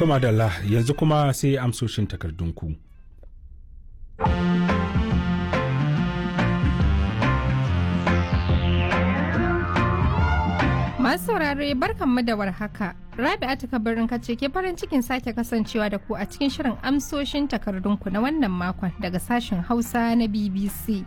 To madalla yanzu kuma sai amsoshin takardunku. Masu saurare barkanmu da warhaka. Rabi'atu kabarin kace ke farin cikin sake kasancewa da ku a cikin shirin amsoshin takardunku na wannan makon daga sashen Hausa na BBC.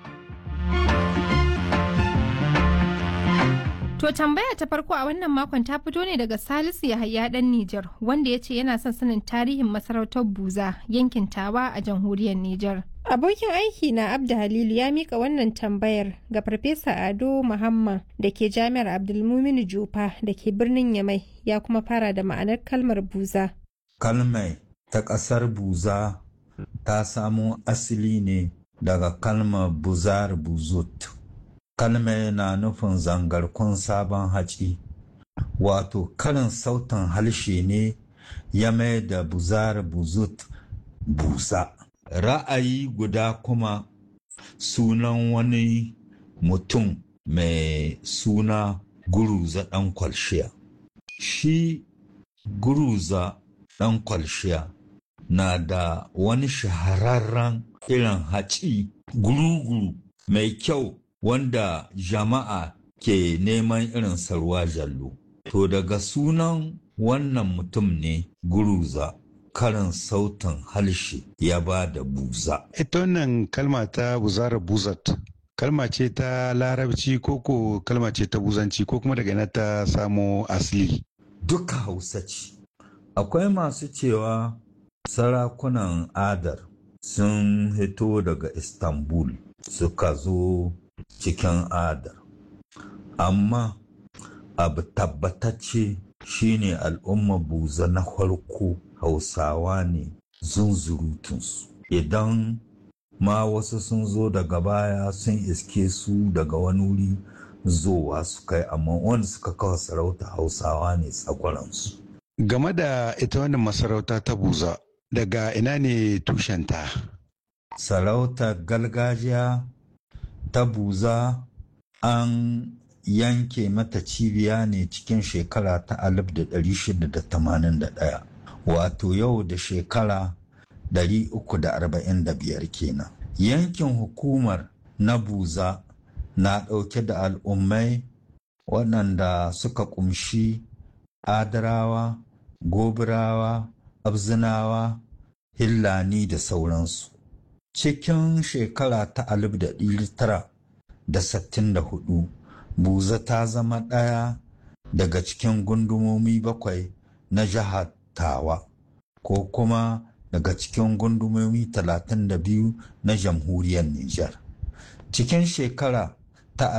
To tambaya ta farko a wannan makon ta fito ne daga Salisu Yahaya dan Nijar wanda ya ce yana son sanin tarihin masarautar Buza yankin Tawa a jamhuriyar Nijar. Abokin aiki na Abda Halilu ya mika wannan tambayar ga Farfesa Ado Muhammad da ke Jami'ar Abdulmuminu Jufa da ke birnin Yamai ya kuma fara da ma'anar kalmar Buza. Kalmai ta ƙasar Buza ta samo asali ne daga kalmar Buzar Buzut. Kalmai na nufin zangarkun sabon haci, wato karin sautin harshe ne ya mai da Buzar Buzut busa. ra'ayi guda kuma sunan wani mutum mai suna guruza ɗan kwalshiya shi guruza ɗan kwalshiya na da wani shahararren irin haci guruguru mai kyau wanda jama'a ke neman irin sarwa jallo to daga sunan wannan mutum ne guruza karin sautin harshe ya ba da buza. Ita wannan kalma ta buzara buzat, kalma ce ta larabci koko kalma ce ta buzanci ko kuma daga ina ta samo asali. Duka hausa ce. Akwai masu cewa sarakunan adar sun hito daga Istanbul suka zo cikin adar. Amma abu tabbatacce shine al'umma buza na farko hausawa ne zunzurutunsu idan ma wasu sun zo daga baya sun iske su daga wani wuri zowa su kai amma wanda suka kawo sarauta hausawa ne tsakwaransu Game da ita wannan masarauta ta buza daga ina ne tushenta? sarautar gargajiya ta buza an yanke mata cibiya ne cikin shekara ta 1681 wato yau da shekara 345 kenan. Yankin hukumar na buza na ɗauke da al'ummai waɗanda suka ƙumshi adarawa, gobirawa, abzinawa, hillani da sauransu. Cikin shekara ta 1964 buza ta zama ɗaya daga cikin gundumomi bakwai na jihar tawa ko kuma daga cikin gundumomi 32 na jamhuriyar Nijar. Cikin shekara ta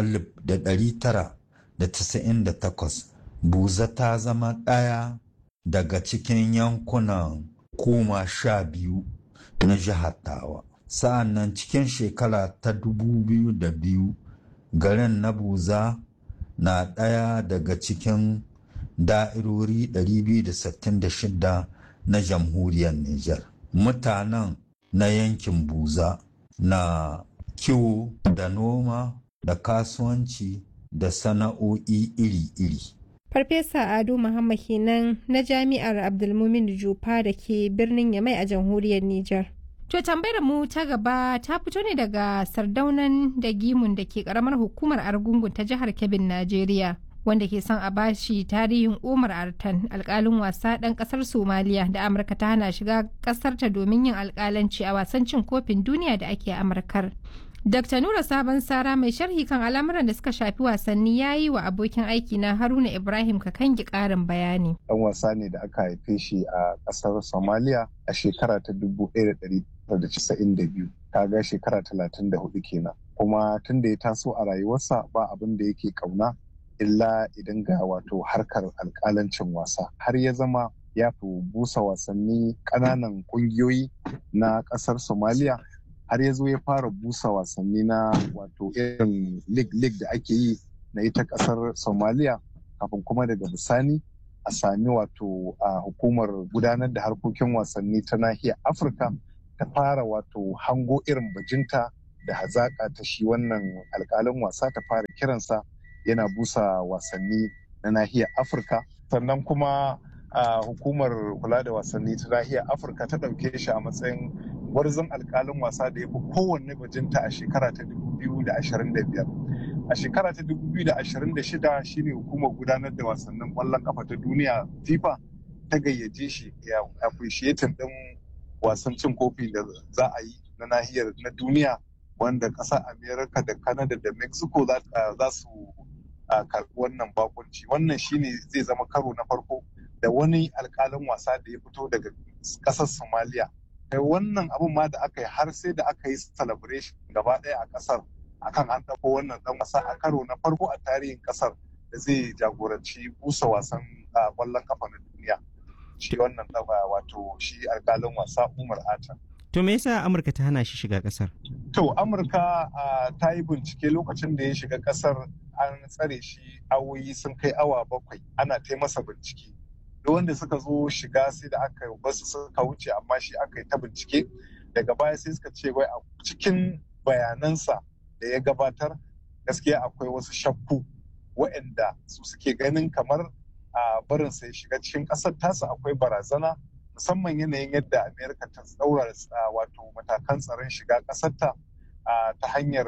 1998 buza ta zama ɗaya daga cikin yankunan koma sha biyu na jihar tawa. Sa'an nan cikin shekara ta 2002 garin na buza na ɗaya daga cikin da'irori 266 na jamhuriyar Nijar. Mutanen na yankin Buza na kiwo da noma da kasuwanci da sana'o'i iri-iri. Farfesa Ado Muhammad kenan na Jami'ar Abdulmumin Jufa da ke birnin Yamai a jamhuriyar Nijar. To tambayar mu ta gaba ta fito ne daga sardaunan da gimun da ke karamar hukumar Argungun ta jihar Kebbin, Najeriya. wanda ke son a bashi tarihin Umar Artan alkalin wasa ɗan ƙasar Somaliya da Amurka ta hana shiga ƙasarta domin yin alkalanci a wasan cin kofin duniya da ake Amurkar. Dr. Nura Sabon Sara mai sharhi kan al'amuran da suka shafi wasanni ya yi wa abokin aiki na Haruna Ibrahim Kakangi ƙarin bayani. Ɗan wasa ne da aka haife shi a ƙasar Somalia a shekara ta 1992. Kaga shekara 34 kenan. Kuma tun da ya taso a rayuwarsa ba abin da yake ƙauna illa idan ga wato harkar alkalancin wasa har ya zama ya fi busa wasanni ƙananan ƙungiyoyi na ƙasar somaliya har ya zo ya fara busa wasanni na wato irin lig-lig da ake yi na ita ƙasar somaliya kafin kuma daga bisani a sami wato a hukumar gudanar da harkokin wasanni ta nahiyar afirka ta fara wato hango irin bajinta da hazaƙa ta shi wannan alƙalin wasa ta fara kiransa yana busa wasanni na nahiyar afirka sannan kuma hukumar kula da wasanni ta nahiyar afirka ta ɗauke shi a matsayin gwarzon alkalin wasa da ya fi kowanne bajinta a shekara ta 2025 a shekara ta 2026 shine hukumar gudanar da wasannin ƙwallon kafa ta duniya fifa ta gayyace shi ya appreciating ɗin wasan cin kofi da za a yi na nahiyar na duniya wanda ƙasar america da canada da mexico za su karɓi wannan bakunci wannan shine zai zama karo na farko da wani alkalin wasa da ya fito daga ƙasar somalia kai wannan abun ma da aka yi har sai da aka yi celebration gaba ɗaya a ƙasar akan an ɗauko wannan ɗan wasa a karo na farko a tarihin ƙasar da zai jagoranci busa wasan ƙwallon kafa na duniya shi wannan wato shi alkalin wasa umar atan To me yasa Amurka ta hana shi shiga kasar? To Amurka ta yi bincike lokacin da ya shiga kasar an tsare shi awoyi sun kai awa bakwai ana ta masa bincike. Da wanda suka zo shiga sai da aka basu suka wuce amma shi aka yi ta bincike daga baya sai suka ce wai a cikin bayanansa da ya gabatar gaskiya akwai wasu shakku waɗanda su suke ganin kamar a barinsa ya shiga cikin ƙasar tasa akwai barazana musamman yanayin yadda amerika ta tsaura wato matakan tsaron shiga ƙasarta ta hanyar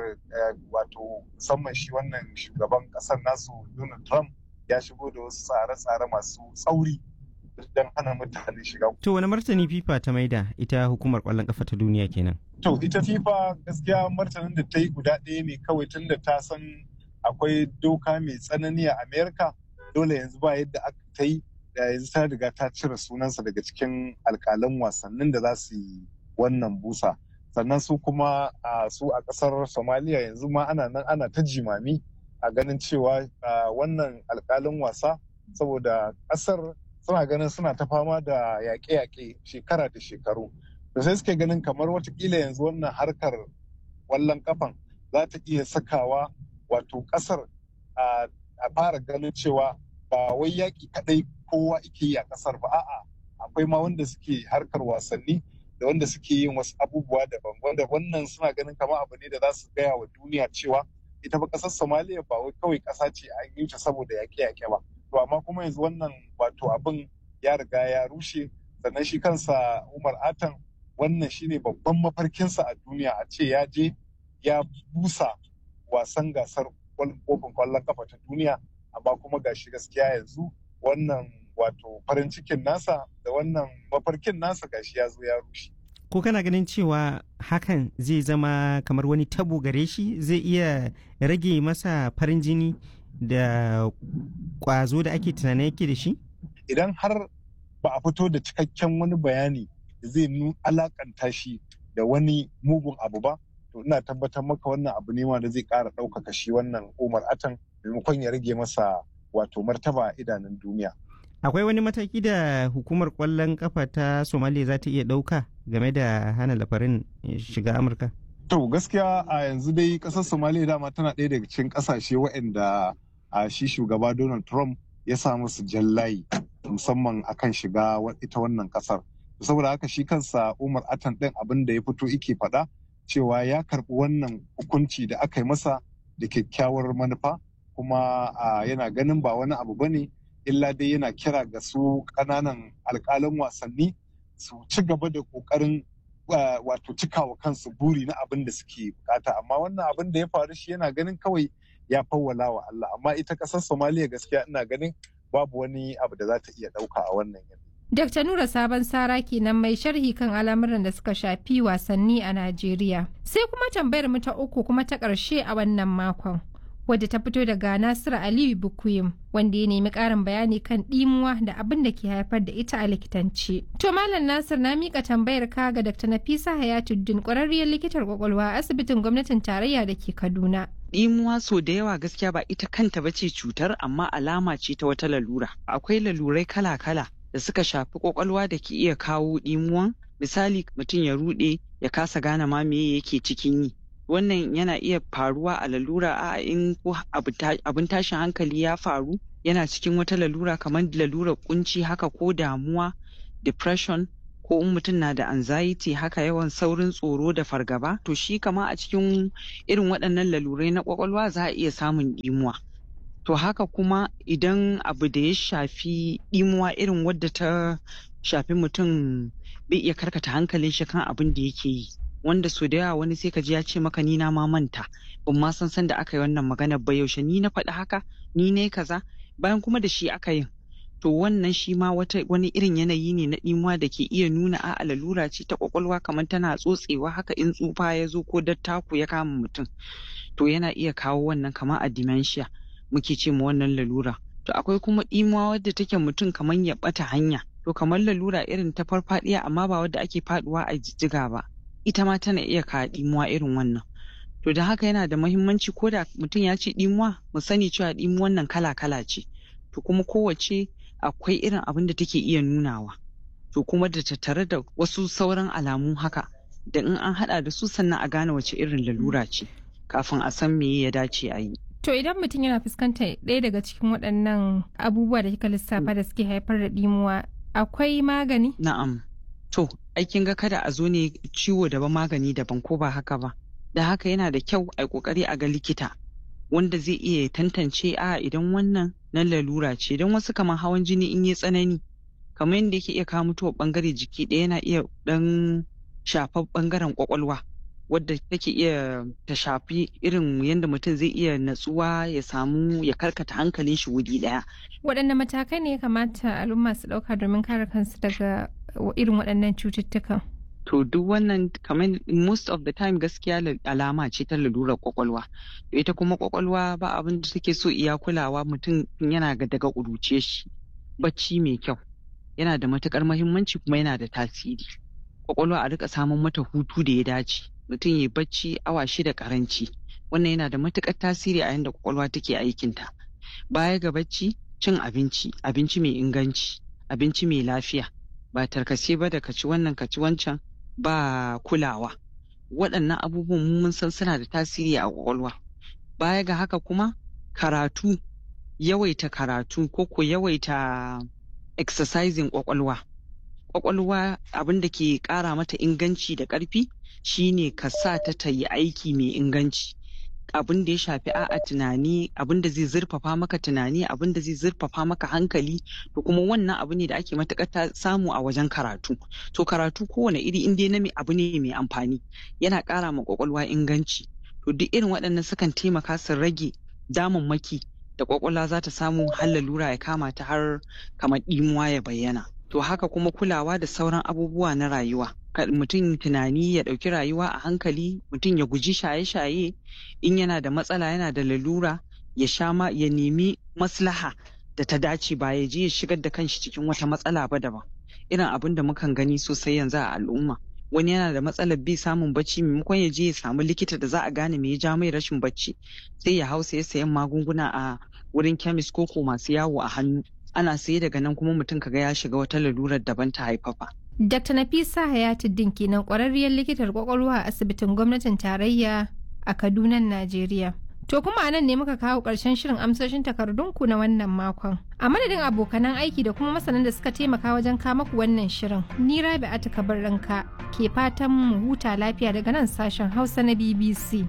wato musamman shi wannan shugaban ƙasar nasu donald trump ya shigo da wasu tsare-tsare masu tsauri don hana mutane shiga. To wani martani FIFA ta maida ita hukumar ƙwallon ƙafa ta duniya kenan? To ita FIFA gaskiya martanin da ta yi guda ɗaya ne kawai tun da ta san akwai doka mai tsanani a Amerika dole yanzu ba yadda aka ta yi da yanzu ta riga ta cire sunansa daga cikin alkalan wasannin da za su yi wannan busa sannan su kuma su a kasar somaliya yanzu ma ana nan ana ta jimami a ganin cewa wannan alkalin wasa saboda kasar suna ganin suna ta fama da yaƙe-yaƙe shekara da shekaru da sai suke ganin kamar watakila yanzu wannan harkar wallon kafan za ta iya sakawa wato kasar a fara ganin cewa ba wai yaƙi kaɗai kowa ike yi a ƙasar ba a'a akwai ma wanda suke harkar wasanni da wanda suke yin wasu abubuwa daban wanda wannan suna ganin kamar abu ne da za su gaya wa duniya cewa ita ba ƙasar somaliya ba wai kawai ƙasa ce an yi ta saboda yaƙe-yaƙe ba to amma kuma yanzu wannan wato abin ya riga ya rushe sannan shi kansa umar atan wannan shine babban mafarkinsa a duniya a ce ya je ya busa wasan gasar kofin kwallon kafa ta duniya amma kuma gashi gaskiya yanzu wannan wato farin cikin nasa da wannan mafarkin nasa gashi ya zo ya rushe. Ko kana ganin cewa hakan zai zama kamar wani tabo gare shi zai iya rage masa farin jini da kwazo da ake tunanin yake da shi? Idan har ba a fito da cikakken wani bayani da zai alakanta shi da wani mugun abu ba, to ina tabbatar maka wannan abu ne ma da zai ƙara ɗaukaka shi wannan Umar Atan maimakon ya rage masa wato martaba a idanun duniya. Akwai wani mataki da hukumar kwallon kafa ta Somalia za ta iya ɗauka game da hana lafarin shiga Amurka? To gaskiya a yanzu dai ƙasar Somalia dama tana ɗaya daga cikin ƙasashe waɗanda a shi shugaba Donald Trump ya sa musu jallayi musamman akan shiga ita wannan ƙasar. Saboda haka shi kansa Umar Atan ɗin abin da ya fito ike faɗa cewa ya karɓi wannan hukunci da aka yi masa da kyakkyawar manufa kuma yana ganin ba wani abu bane illa dai yana kira ga su ƙananan alƙalan wasanni su ci gaba da ƙoƙarin wato cikawa kansu buri na abin da suke bukata amma wannan abin da ya faru shi yana ganin kawai ya fawwala wa Allah amma ita ƙasar Somaliya gaskiya ina ganin babu wani abu da za ta iya ɗauka a wannan yanayi. Dr. Nura Sabon Sara kenan mai sharhi kan al'amuran da suka shafi wasanni a Najeriya. Sai kuma tambayar mu ta uku kuma ta ƙarshe a wannan makon. Wadda ta fito daga Nasiru Aliyu Bukuyim wanda ya nemi ƙarin bayani kan ɗimuwa da abin da ke haifar da ita a likitanci. To Malam Nasir na miƙa tambayar ka ga Dr. Nafisa Hayatuddin ƙwararriyar likitar kwakwalwa a asibitin gwamnatin tarayya da ke Kaduna. Ɗimuwa so da yawa gaskiya ba ita kanta ba ce cutar amma alama ce ta wata lalura. Akwai lalurai kala-kala da suka shafi kwakwalwa da ke iya kawo ɗimuwan misali mutum ya ruɗe ya kasa gane ma me yake cikin yi wannan yana iya faruwa a lalura a in ko abin tashin hankali ya faru yana cikin wata lalura kamar lalurar kunci haka ko damuwa depression ko in mutum na da anxiety haka yawan saurin tsoro da fargaba to shi kama a cikin irin waɗannan lalurai na kwakwalwa za a iya samun ɗimuwa to haka kuma idan abu da ya shafi ɗimuwa irin wadda ta shafi mutum bai iya karkata hankalin shi kan abin da yake yi wanda so da yawa wani sai ka ji ya ce maka ni na ma manta ban ma san san da aka yi wannan maganar ba yaushe ni na faɗi haka ni ne kaza bayan kuma da shi aka yin to wannan shi ma wata wani irin yanayi ne na ɗimuwa da ke iya nuna a'a lalura ce ta kwakwalwa kamar tana tsotsewa haka in tsufa ya zo ko dattaku ya kama mutum to yana iya kawo wannan kamar a dementia muke ce ma wannan lalura to akwai kuma ɗimuwa wadda take mutum kamar ya ɓata hanya to kamar lalura irin ta farfadiya amma ba wadda ake faduwa a jijjiga ba ita ma tana iya kawo ɗimuwa irin wannan to da haka yana da mahimmanci ko da mutum ya ce ɗimuwa mu sani cewa ɗimuwan nan kala kala ce to kuma kowace akwai irin abin da take iya nunawa to kuma da tattare da wasu sauran alamu haka da in an hada da su sannan a gane wace irin lalura ce kafin a san me ya dace a yi To idan mutum yana fuskantar ɗaya daga cikin waɗannan abubuwa da kika lissafa da suke haifar da ɗimuwa akwai magani? Na'am. To, aikin ga kada a zo ne ciwo daban magani daban ko ba haka ba. Da haka yana da kyau a kokari a ga likita wanda zai iya tantance a idan wannan na lalura ce don wasu kamar hawan jini in yi tsanani kamar yadda yake iya kawo mutuwar bangare jiki ɗaya yana iya ɗan shafar bangaren kwakwalwa. wadda take iya ta shafi irin yadda mutum zai iya natsuwa ya samu ya karkata hankalin shi wuri daya. Waɗanne matakai ne ya kamata al'umma su ɗauka domin kare kansu daga irin waɗannan cututtukan? To duk wannan kamar most of the time gaskiya alama ce ta lalurar kwakwalwa. Ita kuma kwakwalwa ba abin da take so iya kulawa mutum yana ga daga ƙuruce shi. Bacci mai kyau yana da matukar mahimmanci kuma yana da tasiri. Kwakwalwa a rika samun mata hutu da ya dace. mutum ya bacci awa shida karanci wannan yana da matukar tasiri a yadda kwakwalwa take aikinta baya ga bacci cin abinci abinci mai inganci abinci mai lafiya ba tarkace ba da kaci wannan kaci wancan ba kulawa waɗannan abubuwan mun san suna da tasiri a kwakwalwa baya ga haka kuma karatu yawaita karatu ko ko yawaita exercising kwakwalwa kwakwalwa abin da ke ƙara mata inganci da ƙarfi shine ka sa ta ta yi aiki mai inganci abin da ya shafi a'a tunani abin da zai zurfafa maka tunani abin da zai zurfafa maka hankali to kuma wannan abu ne da ake matuƙar samu a wajen karatu to karatu kowane iri in dai na abu ne mai amfani yana ƙara ma kwakwalwa inganci to duk irin waɗannan sukan taimaka su rage damammaki da kwakwalwa za ta samu har lalura ya kama ta har kamar ɗimuwa ya bayyana to haka kuma kulawa da sauran abubuwa na rayuwa mutum tunani ya ɗauki rayuwa a hankali mutum ya guji shaye-shaye in yana da matsala yana da lalura ya sha ma ya nemi maslaha da ta dace ba ya je ya shigar da kanshi cikin wata matsala ba daban irin abin da mukan gani sosai yanzu a al'umma wani yana da matsalar bai samun bacci maimakon ya je ya samu likita da za a gane me ya ja mai rashin bacci sai ya hausa ya sayan magunguna a wurin kemis ko ko masu yawo a hannu ana saye daga nan kuma mutum kaga ya shiga wata lalurar daban ta haifafa. Dr. Nafisa Hayatuddin kenan kwararriyar likitar kwakwalwa a asibitin gwamnatin tarayya a Kaduna, Najeriya. To kuma a nan ne muka kawo ƙarshen shirin amsoshin takardunku na wannan makon. A madadin abokanan aiki da kuma masanan da suka taimaka wajen kama ku wannan shirin, ni Rabi Atika ranka ke fatan mu huta lafiya daga nan sashen Hausa na BBC.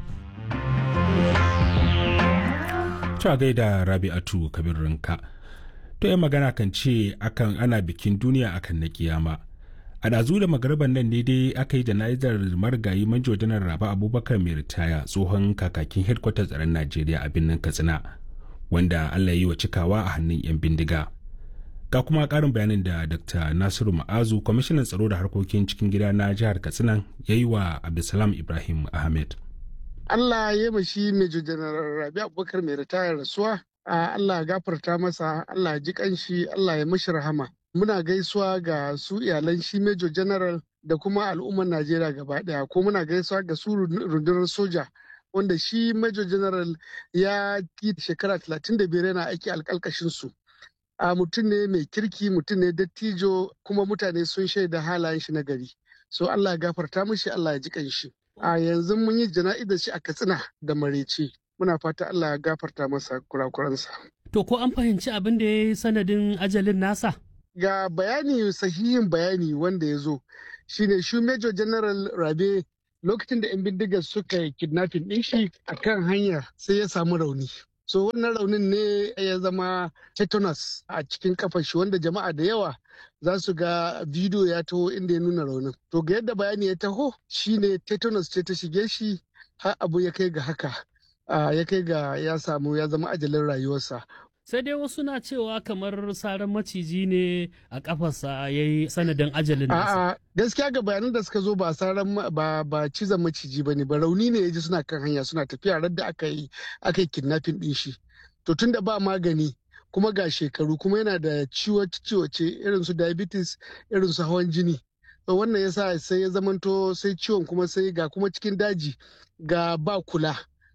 Ta gaida Rabi'atu Kabir Rinka. To yan magana kan ce akan ana bikin duniya akan na kiyama. A ɗazu da magarban nan ne dai aka yi jana'izar marigayi manjo janar Raba Abubakar mai ritaya tsohon kakakin hedkwatar tsaron Najeriya a birnin Katsina wanda Allah ya yi wa cikawa a hannun 'yan bindiga. Ga kuma ƙarin bayanin da Dr. Nasiru Ma'azu, kwamishinan tsaro da harkokin cikin gida na jihar Katsina ya yi wa Abdulsalam Ibrahim Ahmed. Allah ya yi shi Major General Rabi Abubakar mai ritaya rasuwa Allah ya gafarta masa, Allah ya ji kanshi, Allah ya mashi rahama. Muna gaisuwa ga su iyalan shi Major General da kuma al'ummar Najeriya gaba ɗaya, ko muna gaisuwa ga su rundunar soja wanda shi Major General ya yi shekara 35 yana aiki alƙalƙashin su. A mutum ne mai kirki, mutum ne dattijo, kuma mutane sun shaida halayen shi na gari. So Allah ya gafarta mishi, Allah ya ji kanshi. A yanzu mun yi jana'izar shi a Katsina da Marece. muna fata Allah ya gafarta masa kurakuransa. To ko an fahimci abin da ya yi sanadin ajalin nasa? Ga bayani sahihin bayani wanda ya zo shine shi Major General Rabe lokacin da 'yan bindigar suka yi kidnapping ɗin shi a kan hanya sai ya samu rauni. so wannan raunin ne ya zama tetanus a cikin kafar shi wanda jama'a da yawa za su ga bidiyo ya taho inda ya nuna raunin to ga yadda bayani ya taho shine tetanus ce ta shige shi har abu ya kai ga haka ya kai ga ya samu ya zama ajalin rayuwarsa sai dai wasu na cewa kamar saran maciji ne a kafarsa ya yi sanadin ajalin nasa. A'a gaskiya ga bayanan da suka zo ba saran ba ba cizon maciji bane ba rauni ne ya ji suna kan hanya suna tafiya rar da aka yi aka yi kidnapping din shi. To tun da ba magani kuma ga shekaru kuma yana da ciwo-ciwoce irin su diabetes irin su hawan jini. To wannan yasa sai ya zamanto sai ciwon kuma sai ga kuma cikin daji ga ba kula.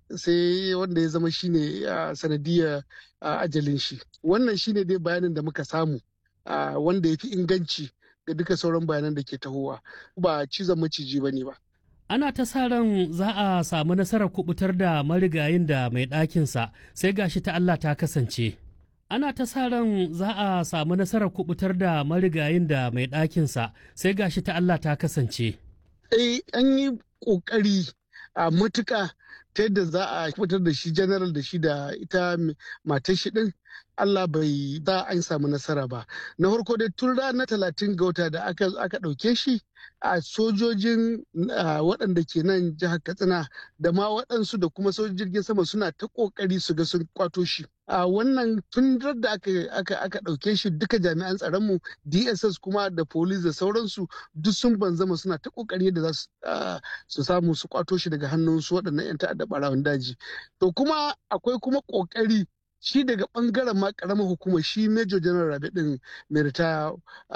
sai wanda ya zama shine sanadiyar ajalin shi wannan shine dai bayanin da muka samu wanda ya fi inganci ga duka sauran bayanan da ke tahowa ba cizon maciji ba ne ba ana ta sa ran za a samu nasarar kubutar da marigayin da mai ɗakinsa sai gashi ta Allah ta kasance ana ta sa ran za a samu nasarar kubutar da marigayin da mai ɗakinsa sai gashi ta Allah ta kasance eh an yi ƙoƙari a matuƙa ta yadda za a fitar da shi general da shi da ita matar shi din Allah bai za an samu nasara ba na farko dai tun ranar talatin ga wata da aka ɗauke shi a sojojin waɗanda ke nan jihar katsina da ma waɗansu da kuma sojojin jirgin sama suna ta ƙoƙari su ga sun kwato shi a wannan tun da aka ɗauke shi duka jami'an tsaronmu dss kuma da police da sauransu duk sun banzama suna ta ƙoƙari da za su samu su kwato shi daga hannun su waɗannan 'yan ta'adda ɓarawan daji to kuma akwai kuma ƙoƙari shi daga bangaren ma karamar hukumar shi major general rabe din mai ritaya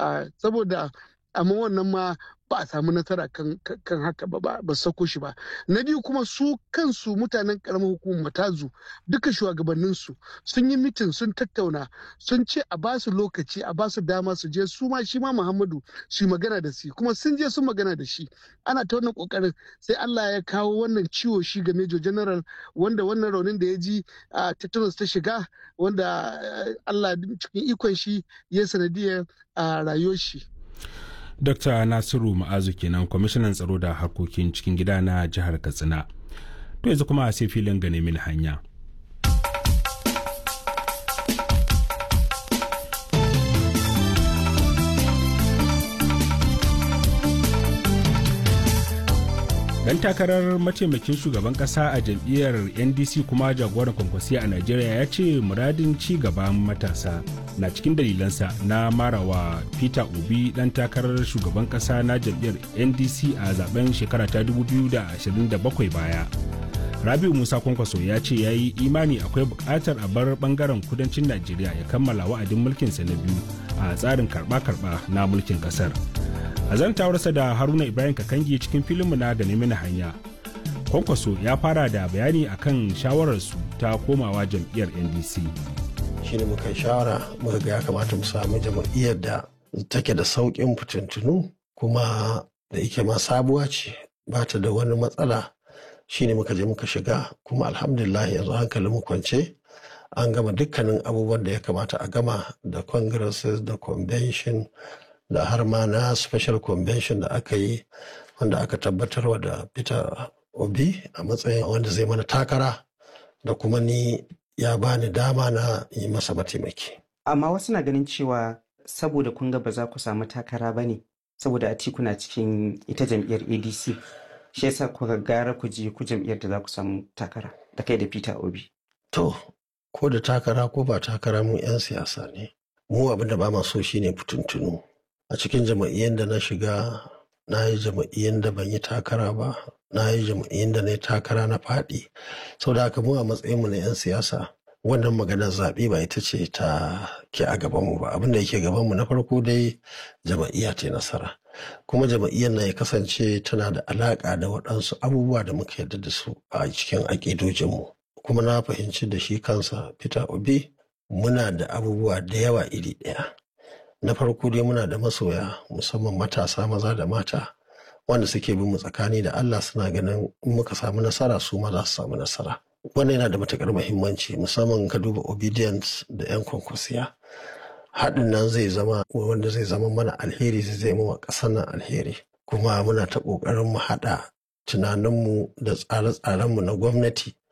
saboda amma wannan ma ba a samu nasara kan, haka ba ba sako shi ba na biyu kuma su kansu mutanen karamar hukumar matazu duka shugabanninsu sun yi mitin sun tattauna sun ce a ba su lokaci a ba su dama su je su ma shi ma muhammadu su magana da shi kuma sun je sun magana da shi ana ta wannan kokarin sai allah ya kawo wannan ciwo shi ga major general wanda wannan raunin da ya ji a tetanus ta shiga wanda allah cikin ikon shi ya sanadiyar a rayuwar shi Dr. Nasiru Ma'azu kenan kwamishinan tsaro da harkokin cikin gida na jihar Katsina. To yanzu kuma sai filin gane mil hanya. Dan takarar mataimakin shugaban kasa a jam'iyyar NDC kuma jagoran kwankwasiya a Najeriya ya ce muradin ci gaban matasa na cikin dalilansa na marawa Peter Obi dan takarar shugaban kasa na jam'iyyar NDC a zaben shekara ta 2027 baya. Rabiu Musa Kwankwaso ya ce ya yi imani akwai bukatar a bar bangaren kudancin Najeriya ya kammala wa'adin mulkinsa na biyu a tsarin karba-karba na mulkin kasar. a zantawarsa da haruna ibrahim kakangi cikin filinmu na gane mini hanya kwankwaso ya fara da bayani akan shawararsu ta komawa jam'iyyar ndc shine muka shawara muka ga ya kamata mu samu jam'iyyar da take da sauƙin fitintunu kuma da ike ma sabuwa ce ba ta da wani matsala shine muka je muka shiga kuma alhamdulillah yanzu hankalin mu kwance an gama dukkanin abubuwan da ya kamata a gama da congresses da convention da har ma na special convention da aka yi wanda aka tabbatarwa da peter obi a matsayin wanda zai mana takara da kuma ni ya bani dama na yi masa mataimaki amma wasu na ganin cewa saboda kun ga ba za ku samu takara ba ne saboda atiku na cikin ita jam'iyyar adc shi yasa kuka gara ku je ku jam'iyyar da za ku samu takara da kai da peter obi to ko da takara ko ba takara mu 'yan siyasa ne mu abin da ba ma so shine fitintunu a cikin jama'iyyar da na shiga na yi jama'iyyar da ban yi takara ba na yi jama'iyyar da na yi takara na faɗi sau da haka mu a matsayinmu na 'yan siyasa wannan maganar zaɓe ba ita ce ta ke a gabanmu ba abin da yake gabanmu na farko dai jama'iyya ta nasara kuma jama'iyyar na ya kasance tana da alaƙa da waɗansu abubuwa da muka yarda da su a cikin aƙidojinmu kuma na fahimci da shi kansa peter obi muna da abubuwa da yawa iri ɗaya na farko dai muna da masoya musamman matasa maza da mata wanda suke bin mu tsakani da Allah suna ganin in muka samu nasara su ma za su samu nasara wannan yana da matukar muhimmanci musamman ka duba obedience da yan kwankwasiya haɗin nan zai zama wanda zai zama mana alheri zai zai wa ƙasar nan alheri kuma muna ta ƙoƙarin mu haɗa tunaninmu da tsare-tsarenmu na gwamnati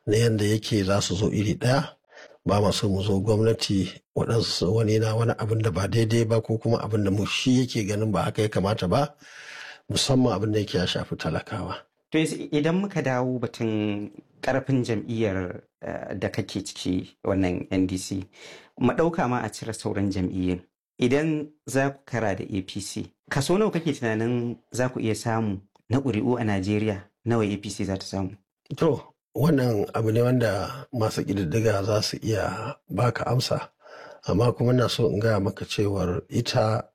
na yadda yake za su zo iri ɗaya ba ma so mu zo gwamnati waɗansu wani na wani abin da ba daidai ba ko kuma abin da mu shi yake ganin ba haka ya kamata ba musamman abin da yake ya shafi talakawa. To idan muka dawo batun karfin jam'iyyar da kake ciki wannan NDC, maɗauka ma a cire sauran jam'iyyun. Idan za ku kara da APC, kaso nawa kake tunanin za ku iya samu na ƙuri'u a Najeriya nawa APC za ta samu? To, wannan abu ne wanda masu ƙididdiga za su iya baka amsa, amma kuma na so in gaya maka cewar ita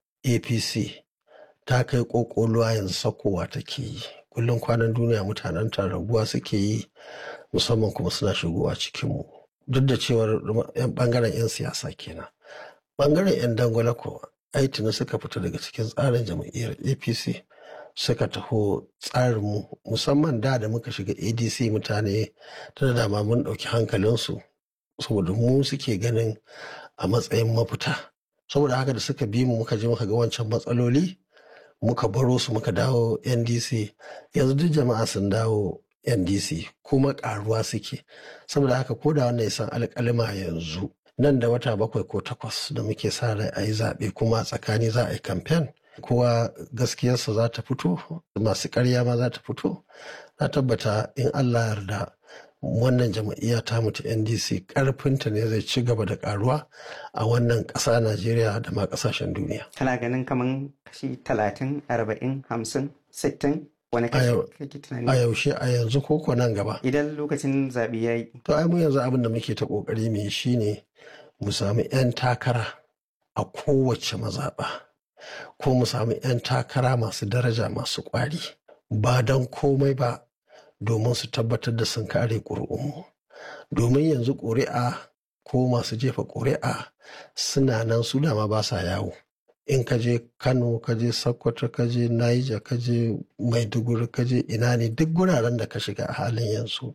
APC ta kai ƙoƙoluwa yanzu sakowa take yi. kullum kwanan duniya mutanen ta raguwa suke yi musamman kuma suna shigowa cikinmu duk da cewar yan bangaren 'yan siyasa kenan bangaren 'yan dangwala ko aitini suka fita daga cikin tsarin jam'iyyar apc suka taho tsarinmu musamman da da muka shiga adc mutane ta dama mun ɗauki hankalinsu saboda mu suke ganin a matsayin mafita saboda haka da suka bi mu muka je muka ga wancan matsaloli muka baro su muka dawo ndc yanzu duk jama'a sun dawo ndc kuma karuwa suke saboda haka ko da wannan ya san alƙalima yanzu nan da wata bakwai ko takwas da muke sa rai a yi zaɓe kuma tsakani za a yi kamfen kowa gaskiyarsa za ta fito masu ƙarya ma za ta fito na tabbata in allah yarda wannan jama'iyya ta mutu ndc karfinta ne zai ci gaba da karuwa a wannan ƙasa najeriya da ma ƙasashen duniya kana ganin kaman kashi talatin arba'in hamsin sittin wani kashi kake tunani a yaushe a yanzu koko nan gaba idan lokacin zaɓe ya yi to ai mu yanzu abin da muke ta ƙoƙari mu yi shine mu sami 'yan takara a kowace mazaɓa ko mu sami 'yan takara masu daraja masu ƙwari ba don komai ba domin su tabbatar da sun kare ƙuri'unmu domin yanzu ƙuri'a ko masu jefa ƙuri'a suna nan su dama ba sa yawo in ka je kano ka je sokoto ka je naija ka je maiduguri ka je ina ne duk guraren da ka shiga a halin yanzu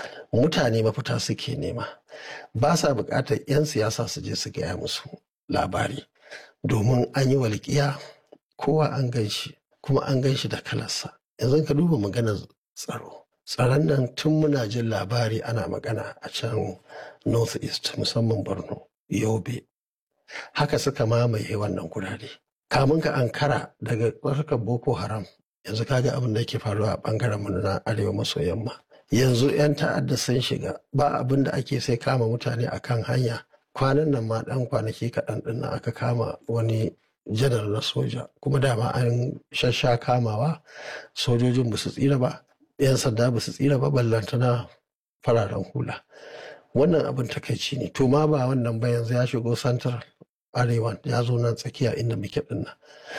mutane mafita suke nema ba sa buƙatar 'yan siyasa su je su gaya musu labari domin an yi walƙiya kowa an gan shi kuma an gan shi da kalarsa yanzu ka duba maganar tsaro tsaron nan tun muna jin labari ana magana a can north east musamman borno yobe haka suka mamaye wannan gurare kamun ka ankara daga tsarkar boko haram yanzu kaga abin da yake faruwa a bangaren mu na arewa maso yamma yanzu 'yan ta'adda sun shiga ba abin da ake sai kama mutane akan hanya kwanan nan ma dan kwanaki kaɗan ɗin aka kama wani janar na soja kuma dama an shasha kamawa sojojin ba su tsira ba 'yan sanda ba su tsira ba ballantana fararen hula wannan abin takaici ne to ma ba wannan ba yanzu ya shigo santar arewa ya zo nan tsakiya inda muke dinnan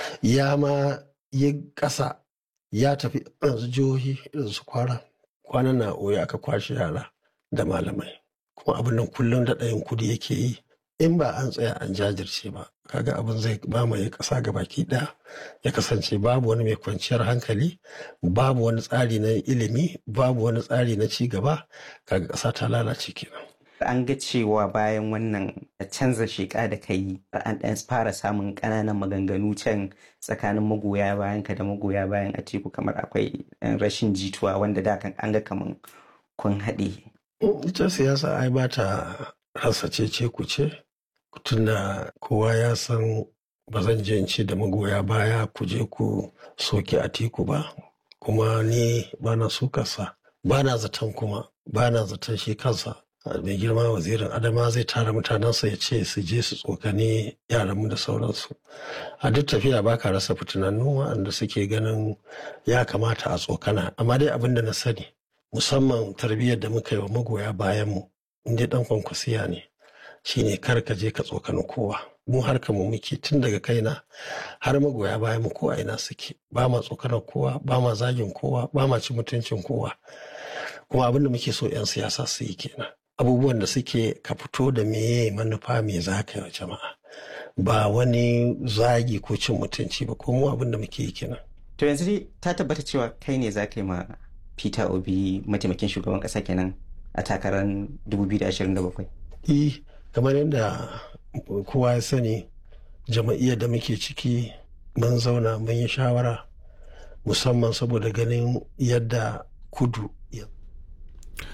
ya ma yi ƙasa ya tafi yanzu jihohi irin su kwara kwanan na oya aka kwashe yara da malamai kuma abin nan kullum da ɗayan kudi yake yi in ba an tsaya an jajirce ba kaga abin zai mamaye ƙasa ga baki ɗaya ya kasance babu wani mai kwanciyar hankali babu wani tsari na ilimi babu wani tsari na ci gaba kaga ƙasa ta lalace kenan an ga cewa bayan wannan canza sheƙa da ka yi an ɗan fara samun ƙananan maganganu can tsakanin magoya bayan ka da magoya bayan a teku kamar akwai rashin jituwa wanda da kan an ga kamar kun haɗe. ita siyasa ai ba ta rasa cece ku ce tunda kowa ya san ba zan je in ce da magoya baya ku je ku soke a teku ba kuma ni ba na sukarsa ba na zaton kuma ba na zaton shi kansa mai girma wazirin adama zai tara mutanensa ya ce su je su tsokani yaranmu da sauransu a duk tafiya ba ka rasa fitinannu waɗanda suke ganin ya kamata a tsokana amma dai abin da na sani musamman tarbiyyar da muka yi wa magoya bayanmu inda dan kwankwasiya ne shine kar ka je ka tsokani kowa mu harka mu muke tun daga kaina har magoya bayan mu ko a ina suke ba ma tsokanar kowa ba ma zagin kowa ba ma ci mutuncin kowa kuma abin da muke so 'yan siyasa su yi kenan abubuwan da suke ka fito da meye manufa me za ka yi wa jama'a ba wani zagi ko cin mutunci ba ko mu abin da muke yi kenan to yanzu dai ta tabbata cewa kai ne za ka yi ma peter obi mataimakin shugaban kasa kenan a takarar 2027 eh kamar yadda kowa ya sani jama'iyyar da muke ciki mun zauna mun yi shawara musamman saboda ganin yadda kudu